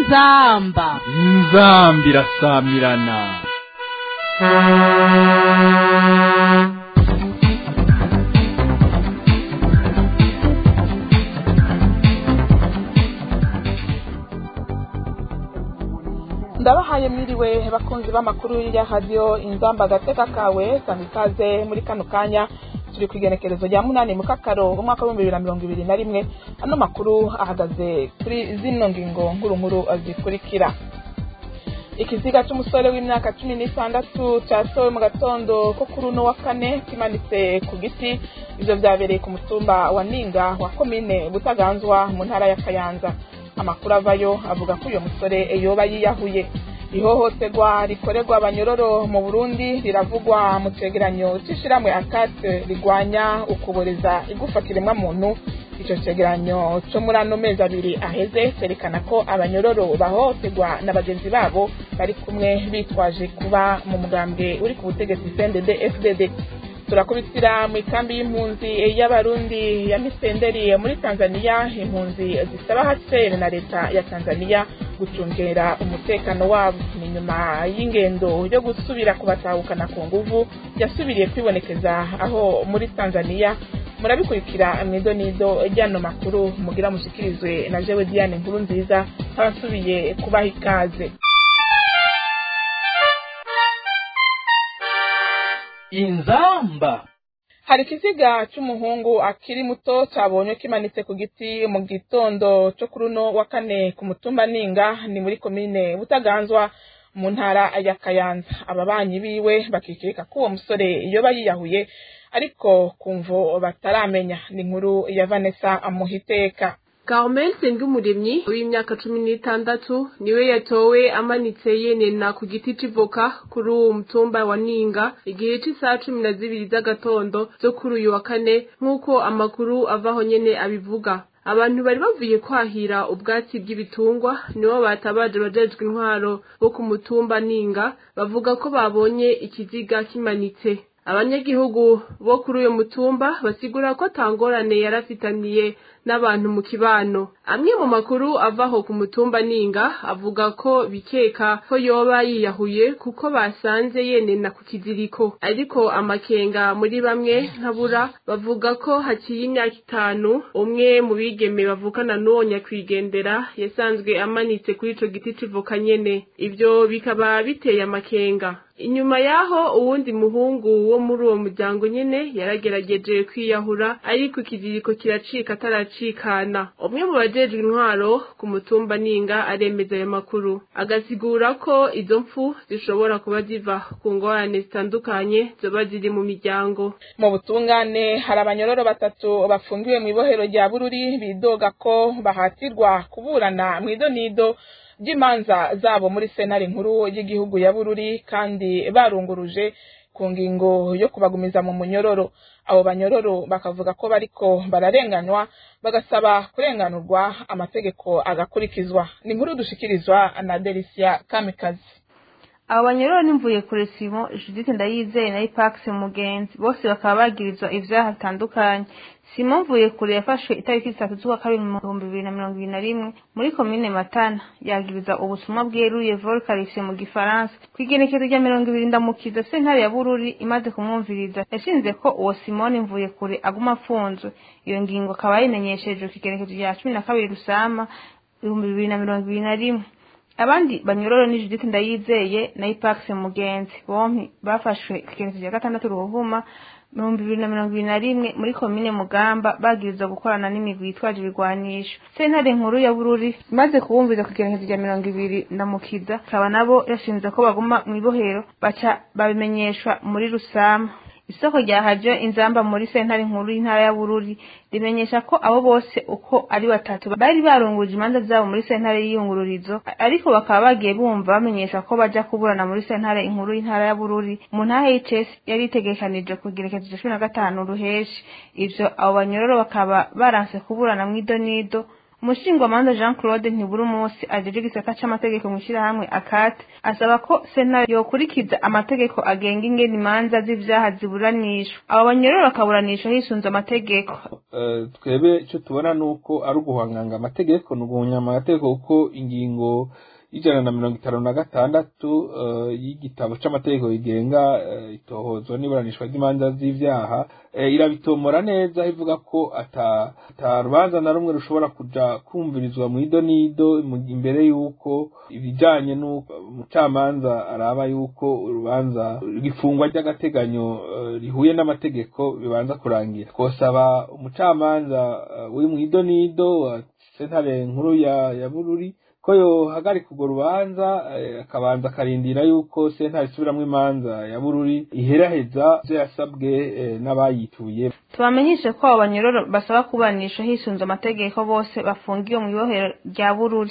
inzamba inzambi irasamirana ndabahaye mwiriwe bakunzi b'amakuru ya radiyo inzamba agateka kawe sanga ikaze muri kano kanya turi ku igenekerezo rya munani mu kakaro umwaka w'ibihumbi bibiri na mirongo ibiri na rimwe ano makuru ahagaze kuri zino ngingo nkuru zikurikira ikiziga cy'umusore w'imyaka cumi n'itandatu cyasowe mu gatondo ko kuri uno wa kane kimanitse ku giti ibyo byabereye ku mutumba wa ninga wa komine butaganzwa mu ntara ya kayanza amakuru avayo avuga ko uyu musore yoba yiyahuye ihohoterwa rikorerwa abanyororo mu burundi riravugwa mu cegeranyo c'ishirahamwe akate rigwanya ukuboreza igufa kiremwamuntu ico cegeranyo co muri ano mezi abiri aheze cerekana ko abanyororo bahohoterwa na bagenzi babo bari kumwe bitwaje kuba mu mugambwe uri ku butegetsi cndd fdd turakubitira mu ikambi y'impunzi y'abarundi ya misenderi muri tanzania impunzi zisaba hcr na leta ya tanzania gucungera umutekano wabo ni nyuma y'ingendo yo gusubira kubatahukana ku nguvu yasubiriye kwibonekeza aho muri tanzania murabikurikira mwido nido ryano makuru mugira mushikirizwe na jewe diane nkuru nziza abasubiye kubaha ikaze inzamba hari ikiziga cy'umuhungu akiri muto cyabonye kimanitse ku giti mu gitondo cyo kuri uno wa kane ku mutumba ninga ni muri komine butaganzwa mu ntara ya kayanza ababanyi biwe bakikeka ko uwo musore yoba yiyahuye ariko kumvo bataramenya ni inkuru ya vanessa amuhiteka Carmel Sengumuremyi w'imyaka cumi n'itandatu niwe yatowe amanitse yenena ku giti c'ivoka kuri uwo mutumba wa Ninga igihe c'isaha cumi na zibiri z'agatondo zo kuri uyu wa kane nk'uko amakuru avaho nyene abivuga abantu bari bavuye kwahira ubwatsi bw'ibitungwa nibo batabaje bajejwe intwaro bo ku mutumba Ninga bavuga ko babonye ikiziga kimanitse abanyagihugu bo kuri uyu mutumba basigura ko tangorane yarafitaniye n'abantu mu kibano amwe mu makuru avaho ku mutumba ninga avuga ko bikeka ko yoba yiyahuye kuko basanze yenena ku kiziriko ariko amakenga muri bamwe nkabura bavuga ko haciye imyaka itanu umwe mu bigeme bavukana n'uwo nyakwigendera yasanzwe amanitse kuri ico giti c'ivoka nyene ivyo bikaba biteye amakenga inyuma yaho uwundi muhungu wo muri uwo muryango nyene yaragerageje kwiyahura ariko ikiziriko kiracika ataracikana umwe mu bajejwe intwaro ku mutumba ninga aremeza ayo makuru agasigura ko izo mpfu zishobora kuba ziva ku ngorane zitandukanye zoba ziri mu miryango mu butungane hari abanyororo batatu bafungiwe mu ibohero rya bururi bidoga ko bahatirwa kuburana mu idonido ry'imanza zabo muri senari nkuru y'igihugu ya bururi kandi barunguruje ku ngingo yo kubagumiza mu munyororo abo banyororo bakavuga ko bariko bararenganywa bagasaba kurenganurwa amategeko agakurikizwa ni inkuru dushikirizwa na delisia kamikazi abo banyororo nimvuye kure simo judith ndayizeye na ipax mugenzi bose bakaba bagirizwa ivyaha bitandukanye simo mvuye kure yafashwe itariki zitatu z'ukwa kabiri mu bihumbi bibiri na mirongo ibiri na rimwe muri komine matana yagiriza ubusumwa bweruye volkarifye mu gifaransa ku igenekezo rya mirongo ibiri ndamukiza sentare ya bururi imaze kumwumviriza yashinze ko uwo simoni mvuye kure aguma afunzwe iyo ngingo akaba yayimenyesheje ku igenekezo rya cumi na kabiri rusama ibihumbi bibiri na mirongo ibiri na rimwe abandi banyororo ni Judith Ndayizeye na Ipax Mugenzi bompi bafashwe ikigenekezo cya gatandatu ruhuma ibihumbi bibiri na mirongo ibiri na rimwe muri komine mugamba bagirizwa gukorana n'imigwi yitwaje ibigwanisho sentare nkuru ya bururi imaze kubumviza ku igenekezo rya mirongo ibiri na mukiza akaba nabo yashinze ko baguma mu ibohero baca babimenyeshwa muri rusama isoko rya hajo inzamba muri sentare nkuru y'intara ya bururi rimenyesha ko abo bose uko ari batatu bari barunguruje imanza zabo muri sentare y'iyungururizo ariko bakaba bagiye bumva bamenyesha ko baja kuburana muri sentare inkuru y'intara ya bururi mu ntara y'icesi yari itegekanije ku gerekezo cumi na gatanu ruheshi ivyo abo banyororo bakaba baranse kuburana mw'idonido umushingwamanza jean claude ntibura umunsi ajeje igisata c'amategeko mw'ishirahamwe akate asaba ko sentare yokurikiza amategeko agenga ingene imanza z'ivyaha ziburanishwa abo banyororo bakaburanishwa hisunze amategeko twebwe icyo tubona ni uko ari uguhanganga amategeko ni uguhunyama amategeko kuko ingingo y'ijana na mirongo itanu na gatandatu y'igitabo c'amategeko yigenga itohozwa n'iburanishwa ry'imanza z'ivyaha irabitomora neza ivuga ko ata rubanza na rumwe rushobora kuja kumvirizwa mu ido n'ido imbere y'uko ibijanye n'uko umucamanza araba y'uko urubanza rw'ifungwa ry'agateganyo rihuye n'amategeko bibanza kurangira twosaba umucamanza uri mu ido n'ido wa sentare nkuru ya bururi ko yohagarika urwo rubanza akabanza akarindira yuko sentare isubiramwo imanza ya bururi iheraheza ivyo yasabwe n'abayituye tubamenyeshe ko abo banyororo basaba kubanisha hisunze amategeko bose bafungiwe mu ibohero rya bururi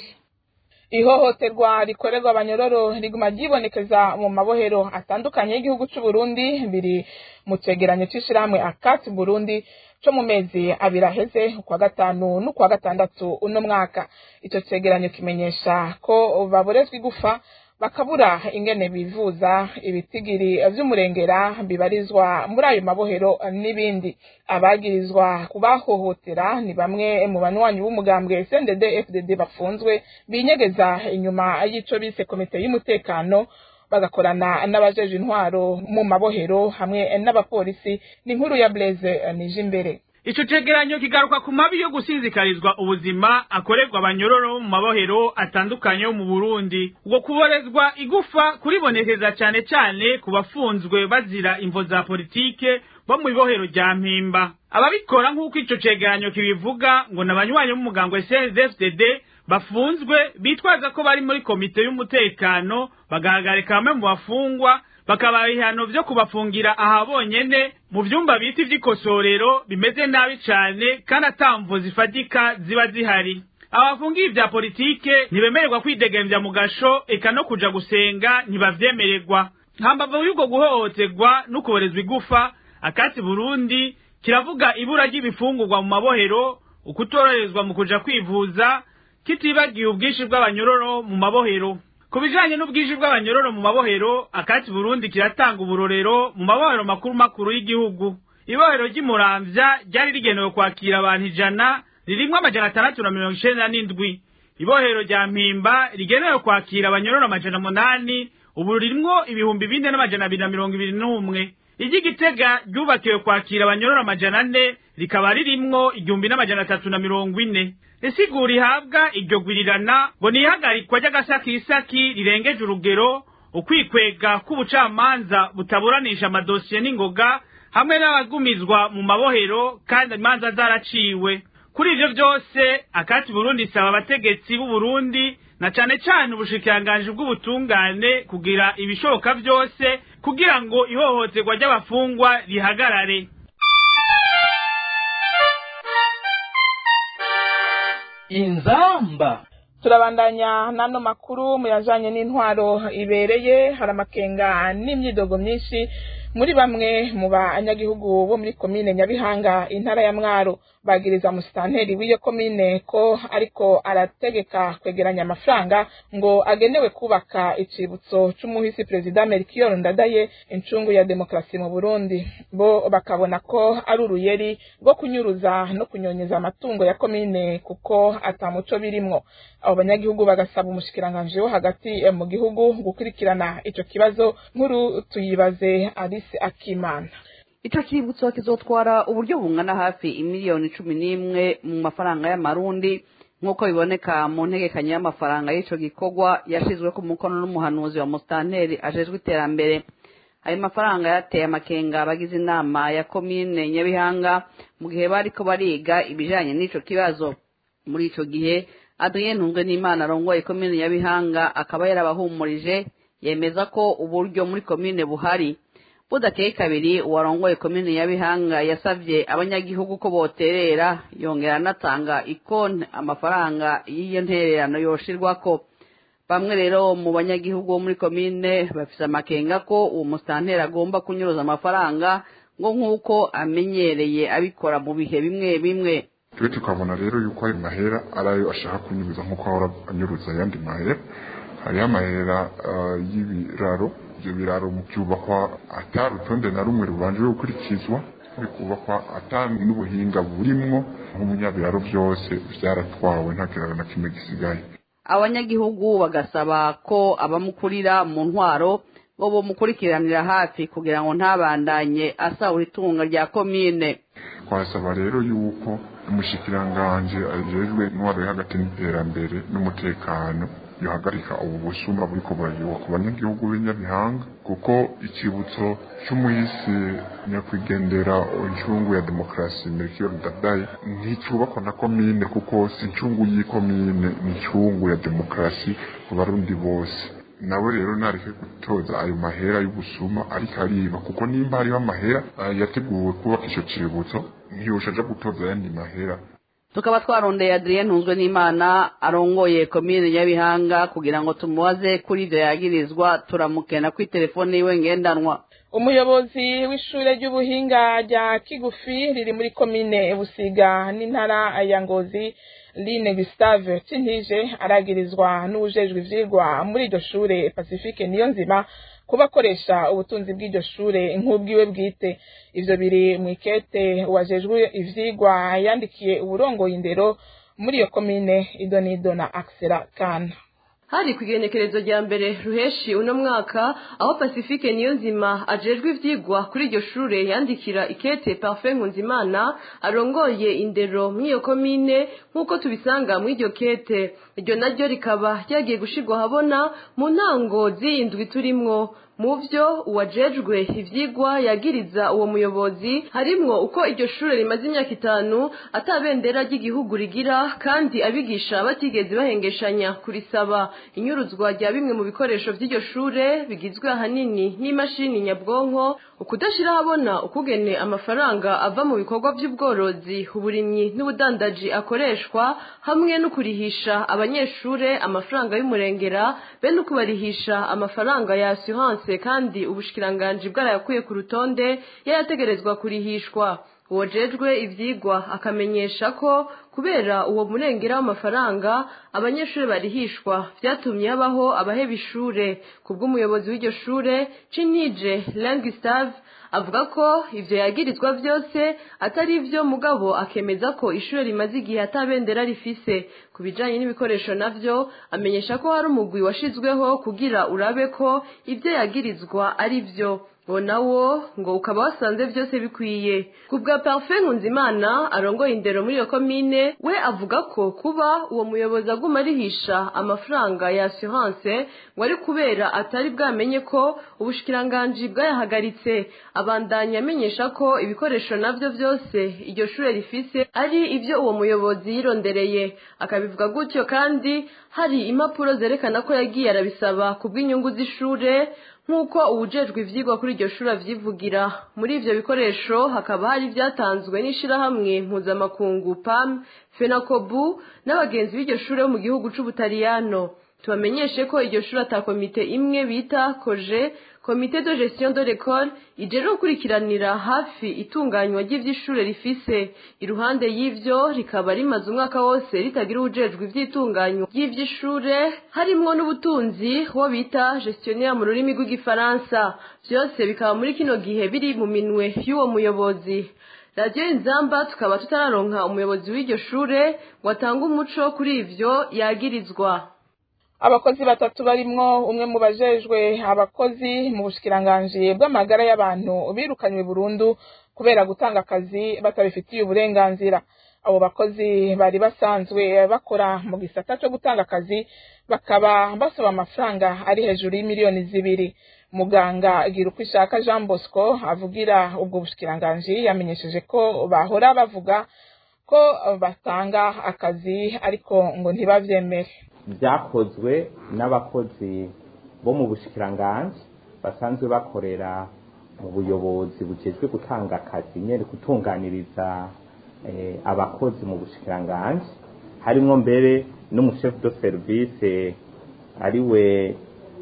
ihohoterwa rikorerwa abanyororo riguma ryibonekeza mu mabohero atandukanye y'igihugu c'u Burundi biri mu cegeranyo c'ishirahamwe akati Burundi co mu mezi abiri aheze ukwa gatanu n'ukwa gatandatu uno mwaka ico cegeranyo kimenyesha ko baborezwa igufa bakabura ingene bivuza ibitigiri vy'umurengera bibarizwa muri ayo mabohero n'ibindi abagirizwa kubahohotera ni bamwe mu banywanyi b'umugambwe CNDD FDD bafunzwe binyegeza inyuma y'ico bise komite y'umutekano bagakorana n'abajeje intwaro mu mabohero hamwe n'abapolisi ni inkuru ya Blaise Nijimbere ico cegeranyo kigaruka ku mabi yo gusinzikarizwa ubuzima akorerwa abanyororo mu mabohero atandukanye yo mu Burundi ubwo kuborezwa igufa kuribonekeza cane cane ku bafunzwe bazira imvo za politike bo mu ibohero rya mpimba ababikora nk'uko ico cegeranyo kibivuga ngo n'abanywanyi b'umugambwe CNDD-FDD bafunzwe bitwaza ko bari muri komite y'umutekano bagahagarika bamwe mu bafungwa bakabaha ibihano vyo kubafungira aha bonyene mu vyumba bita ivy'ikosorero bimeze nabi cane kandi atamvo zifatika ziba zihari abafungiye ivya politike ntibemererwa kwidegemvya mu gasho eka no kuja gusenga ntibavyemererwa hambavu y'ubwo guhohoterwa no kuborezwa igufa akatsi burundi kiravuga ibura ry'ibifungurwa mu mabohero ukutoroherezwa mu kuja kwivuza kitibagiye ubwinshi bw'abanyororo mu mabohero ku bijanye n'ubwinshi bw'abanyororo mu mabohero akati burundi kiratanga uburorero mu mabohero makuru makuru y'igihugu ibohero ry'imuramvya ryari rigenewe kwakira abantu ijana ririmwo amajana atandatu na mirongo icenda n'indwi ibohero rya mpimba rigenewe kwakira abanyororo amajana munani ubu ririmwo ibihumbi bine n'amajana abiri na mirongo ibiri n'umwe iry'igitega ryubakiwe kwakira abanyororo amajana ane rikaba ririmwo igihumbi n'amajana atatu na mirongo ine isigura ihabwa iryo gwirirana ngo ni ihagarikwa ry'agasakisaki rirengeje urugero ukwikwega k'ubucamanza butaburanisha amadosiye n'ingoga hamwe n'abagumizwa mu mabohero kandi imanza zaraciwe kuri ivyo vyose akati burundi isaba abategetsi b'u Burundi na cane cane ubushikiranganji bw'ubutungane kugira ibishoboka vyose kugira ngo ihohoterwa ry'abafungwa rihagarare inzamba turabandanya n'ano makuru muyajanye n'intwaro ibereye hari amakenga n'imyidogo myinshi muri bamwe mu banyagihugu bo muri komine nyabihanga intara ya mwaro bagiriza musitanteri w'iyo komine ko ariko arategeka kwegeranya amafaranga ngo agenewe kubaka icibutso c'umuhisi perezida Melchior Ndadaye incungu ya demokrasi mu Burundi bo bakabona ko ari uruyeri rwo kunyuruza no kunyonyeza amatungo ya komine kuko atamuco birimwo abo banyagihugu bagasaba umushikiranganje wo hagati mu gihugu gukurikirana ico kibazo nkuru tuyibaze Alice Akimana ico cibutso kizotwara uburyo bungana hafi imiliyoni cumi n'imwe mu mafaranga y'amarundi nk'uko biboneka mu ntegekanyo y'amafaranga y'ico gikorwa yashizwe ku mukono n'umuhanuzi wa musitanteri ajejwe iterambere ayo mafaranga yateye amakenga abagize inama ya komine nyabihanga mu gihe bariko bariga ibijanye n'ico kibazo muri ico gihe adrien ntungwe n'imana arongoye komine nyabihanga akaba yarabahumurije yemeza ko uburyo muri komine buhari budakeye kabiri uwarongoye komine ya bihanga yasavye abanyagihugu ko boterera yongera anatanga ikonti amafaranga y'iyo ntererano yoshirwako bamwe rero mu banyagihugu bo muri komine bafise amakenga ko uwo musitanteri agomba kunyuruza amafaranga ngo nk'uko amenyereye abikora mu bihe bimwe bimwe twe tukabona rero yuko ayo mahera ari ayo ashaka kunyuruza nk'uko ahora anyuruza ayandi mahera hariho amahera y'ibiraro ibyo biraro mu byubakwa atari urutonde na rumwe rubanje gukurikizwa biri kubakwa atari n'ubuhinga burimwo nk'umunyabiraro byose byaratwawe nta kiraro na kimwe gisigaye abanyagihugu bagasaba ko abamukurira mu ntwaro bo bamukurikiranira hafi kugira ngo ntabandanye asahura itunga rya komine twasaba rero yuko umushyikiranganje ajejwe intwaro yo hagati n'iterambere n'umutekano yohagarika ubu busuma buriko burayiwa ku banyagihugu b'inyabihanga kuko ikibutso cy'umuhisi nyakwigendera incungu ya demokarasi melchior ndadaye nticubakwa na komine kuko si incungu y'ikomine ni incungu ya demokarasi ku barundi bose nawe rero ntareke gutoza ayo mahera y'ubusuma ariko ariba kuko nimba hariho amahera yateguwe kubaka ico cibutso ntiyosha aja gutoza ayandi mahera tukaba twarondeye adrien ntunzwe n'imana arongoye komine nyabihanga kugira ngo tumubaze kuri ibyo yagirizwa turamukena kuri telefone yiwe ngendanwa umuyobozi w'ishure ry'ubuhinga rya kigufi riri muri komine busiga n'intara ya ngozi line gustave cintije aragirizwa n'uwujejwe ivyigwa muri iryo shure pacifique niyo nzima kuba akoresha ubutunzi bw'iryo shure nk'ubwiwe bwite ivyo biri mu ikete wajejwe ivyigwa yandikiye uburongoye indero muri iyo komine idonido na axela kana hari ku igenekerezo rya mbere ruheshi uno mwaka aho pacifique niyo nzima ajejwe ivyigwa kuri iryo shure yandikira ikete parfait nkunzimana arongoye indero mw'iyo komine nk'uko tubisanga mw'iryo kete iryo naryo rikaba ryagiye gushirwa habona mu ntango z'iyindwi turimwo mu vyo uwajejwe ivyigwa yagiriza uwo muyobozi harimwo uko iryo shure rimaze imyaka itanu atabendera ry'igihugu rigira kandi abigisha batigeze bahengeshanya kurisaba inyuruzwa rya bimwe mu bikoresho vy'iryo shure bigizwe ahanini n'imashini nyabwonko ukudashira habona ukugene amafaranga ava mu bikorwa vy'ubworozi uburimyi n'ubudandaji akoreshwa hamwe no kurihisha abanyeshure amafaranga y'umurengera be no kubarihisha amafaranga ya assurance kandi ubushikiranganji bwarayakuye ku rutonde yayategerezwa kurihishwa uwajejwe ivyigwa akamenyesha ko kubera uwo murengera w'amafaranga abanyeshuri barihishwa vyatumye habaho abaheba ishure kubw'umuyobozi w'iryo shure cinije langustave avuga ko ivyo yagirizwa vyose atari ivyo mugabo akemeza ko ishure rimaze igihe atabendera rifise ku bijanye n'ibikoresho navyo amenyesha ko hari umugwi washizweho kugira urabe ko ivyo yagirizwa ari vyo ngo nawo ngo ukaba wasanze byose bikwiye ku bwa parfait nkunzimana arongoye indero muri iyo komine we avuga ko kuba uwo muyobozi aguma arihisha amafaranga ya assurance ngo ari kubera atari bwamenye ko ubushikiranganji bwayahagaritse abandanya amenyesha ko ibikoresho navyo vyose iryo shure rifise ari ivyo uwo muyobozi yirondereye akabivuga gutyo kandi hari impapuro zerekana ko yagiye arabisaba ku bw'inyungu z'ishure nk'uko uwujejwe ivyigwa kuri iryo shuri avyivugira muri ivyo bikoresho hakaba hari vyatanzwe n'ishirahamwe mpuzamakungu pam fenakobu n'abagenzi b'iryo shuri bo mu gihugu c'ubutaliyano tubamenyeshe ko iryo shuri ata komite imwe bita koje komite de gestion de l'école ijejwe gukurikiranira hafi itunganywa ry'ivy'ishure rifise iruhande y'ivyo rikaba rimaze umwaka wose ritagira uwujejwe ivy'itunganywa ry'ivy'ishure harimwo n'ubutunzi wo bita gestionnaire mu rurimi rw'igifaransa vyose bikaba muri kino gihe biri mu minwe y'uwo muyobozi radiyo inzamba tukaba tutararonka umuyobozi w'iryo shure ngo atange umuco kuri ivyo yagirizwa abakozi batatu barimwo umwe mu bajejwe abakozi mu bushikiranganji bw'amagara y'abantu birukanywe burundu kubera gutanga akazi batabifitiye uburenganzira abo bakozi bari basanzwe bakora mu gisata cyo gutanga akazi bakaba basaba amafaranga ari hejuru y'imiliyoni zibiri muganga gira uko ishaka jean bosco avugira ubwo bushikiranganji yamenyesheje ko bahora bavuga ko batanga akazi ariko ngo ntibavyemere byakozwe n'abakozi bo mu bushikiranganji basanzwe bakorera mu buyobozi bujejwe gutanga akazi nyene gutunganiriza abakozi mu bushikiranganji harimwo mbere n'umushefu de service ariwe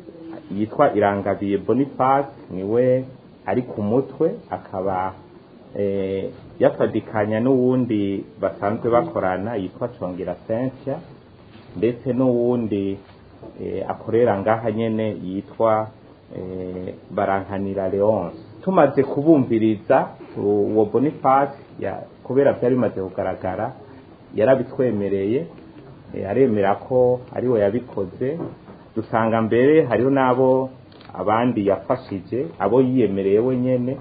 yitwa irangabiye boniface niwe ari ku mutwe akaba eh, yafadikanya n'uwundi basanzwe bakorana yitwa congera sentia ndetse n'uwundi eh, akorera ngaha nyene yitwa eh, barankanira leonce tumaze kubumviriza uwo boniface ya kubera byari bimaze kugaragara yarabitwemereye eh, aremera ko ari we yabikoze dusanga mbere hariho n'abo abandi yafashije abo yiyemereye wenyene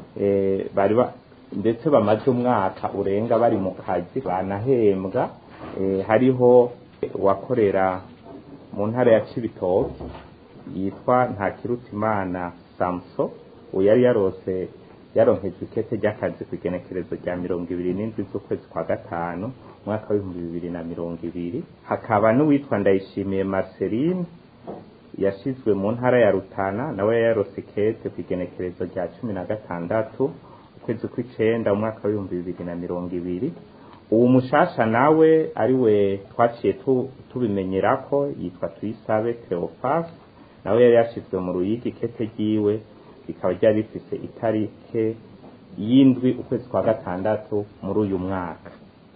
eh, bari ba- ndetse bamaze umwaka urenga bari mu kazi banahembwa eh, hariho uwakorera mu ntara ya cibitoki yitwa ntakirutimana samso uwo yari yarose yaronkejwe ikete ry'akazi ku igenekerezo rya mirongo ibiri n'indwi z'ukwezi kwa gatanu umwaka w'ibihumbi bibiri na mirongo ibiri hakaba n'uwitwa ndayishimiye marceline yashizwe mu ntara ya rutana nawe yari yarose ikete ku igenekerezo rya cumi na gatandatu ukwezi kw'icenda umwaka w'ibihumbi bibiri na mirongo ibiri uwo mushasha nawe ari we twaciye tu- tubimenyerako yitwa tuyisabe cleophas nawe yari yashizwe mu ruyigi ikete ryiwe rikaba ryari rifise itarike y'indwi ukwezi kwa gatandatu muri uyu mwaka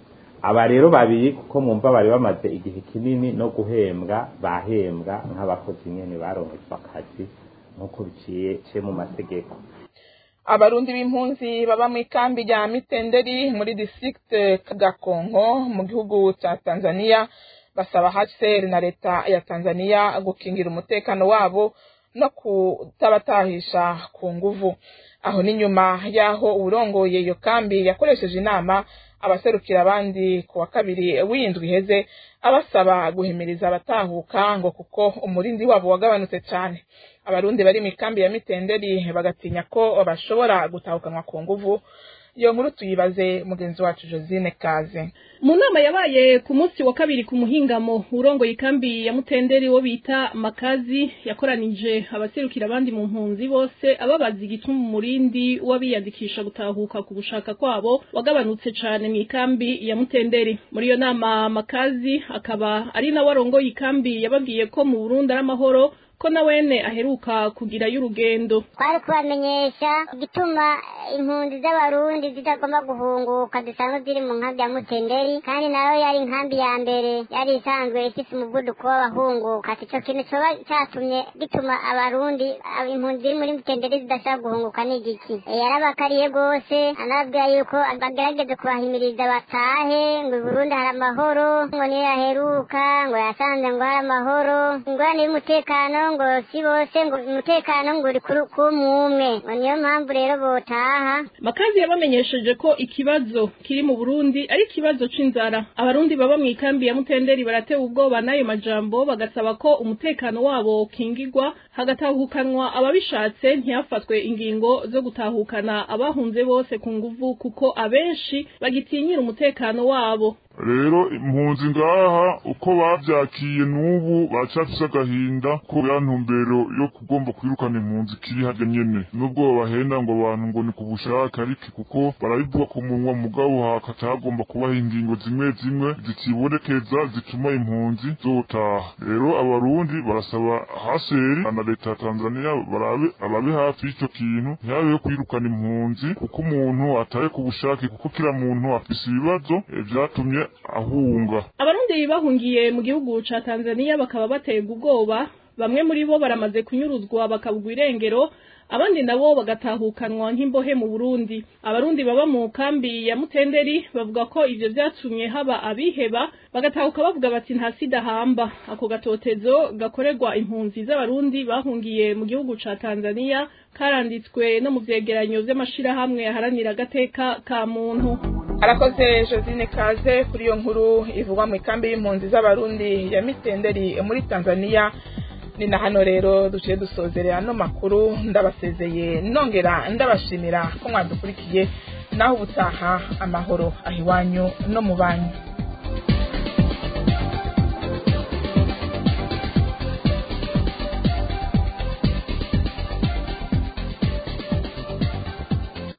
aba rero babiri kuko mwumva bari bamaze igihe kinini no guhembwa bahembwa nk'abakozi nyene baronkejwe akazi nk'uko biciye ciye mu mategeko abarundi b'impunzi baba mu ikambi rya mitenderi muri district gakonko mu gihugu cya tanzania basaba hcr na leta ya tanzania gukingira umutekano wabo no kutabatahisha ku nguvu aho ni nyuma y'aho uwurongoye iyo kambi yakoresheje inama abaserukira abandi ku wa kabiri w'indwi iheze abasaba guhimiriza abatahuka ngo kuko umurindi wabo wagabanutse cyane abarundi bari mu ikambi ya mitenderi bagatinya ko bashobora gutahukanwa ku nguvu iyo nkuru tuyibaze mugenzi wacu josine kaze mu nama yabaye ku munsi wa kabiri ku muhingamo urongoye ikambi ya mutenderi wo bita makazi yakoranije abaserukira abandi mu mpunzi bose ababaza igituma umurindi w'abiyandikisha gutahuka ku gushaka kwabo wagabanutse cane mu ikambi ya mutenderi muri iyo nama makazi akaba ari nawe arongoye ikambi yababwiye ko mu burundi ari amahoro ko na wene aheruka kugirayo urugendo twari kubamenyesha igituma impunzi z'abarundi zitagomba guhunguka zisanzwe ziri mu nkambi ya mutenderi kandi nayo yari inkambi ya mbere yari isanzwe ifise umuvuduko w'abahunguka ico kintu coba catumye gituma abarundi ab- impunzi ziri muri mutenderi zidashobora guhunguka ni igiki Eh, yarabakariye rwose anababwira yuko bagerageze kubahimiriza batahe ngo i burundi hari amahoro ngo niyo yaheruka ngo yasanze ngo hari amahoro ingorane y'umutekano ngo si bose ngo umutekano ngo uri kuri kumwe ngo niyo mpamvu rero botaha makazi yabamenyesheje ko ikibazo kiri mu burundi ari ikibazo c'inzara abarundi baba mu ikambi ya mutenderi baratewe ubwoba n'ayo majambo bagasaba ko umutekano wabo ukingirwa hagatahukanwa ababishatse ntihafatwe ingingo zo gutahukana abahunze bose ku nguvu kuko abenshi bagitinyira umutekano wabo rero impunzi ngaha uko bavyakiye n'ubu bacafise agahinda ko ya ntumbero yo kugomba kwirukana impunzi kiri harya nyene nubwo babahenda ngo abantu ngo ni ku bushake ariko kuko barabivuga ku munwa mugabo hakatagomba kubaho ingingo zimwe zimwe zikibonekeza zituma impunzi zotaha rero abarundi barasaba haseri na leta ya tanzania barabe ababe hafi y'ico kintu ntihabeho kwirukana impunzi kuko umuntu ataye ku bushake kuko kila muntu afise ibibazo eh, vyatumye ahunga abarundi bahungiye mu gihugu ca tanzania bakaba baterwa ubwoba bamwe muri bo baramaze kunyuruzwa bakabugwa irengero abandi nabo bagatahukanwa nk'imbohe mu burundi abarundi baba mu kambi ya mutenderi bavuga ko ivyo vyatumye haba abiheba bagatahuka bavuga bati nta sida hamba ako gatotezo gakorerwa impunzi z'abarundi bahungiye mu gihugu ca tanzania karanditswe no mu vyegeranyo vy'amashirahamwe aharanira agateka ka muntu arakoze josine kaze kuri iyo nkuru ivugwa mu ikambi y'impunzi z'abarundi ya mitenderi muri tanzania ni na hano rero duciye dusozerera ano makuru ndabasezeye nongera ndabashimira ko mwadukurikiye naho ubutaha amahoro aho iwanyu no mu banyu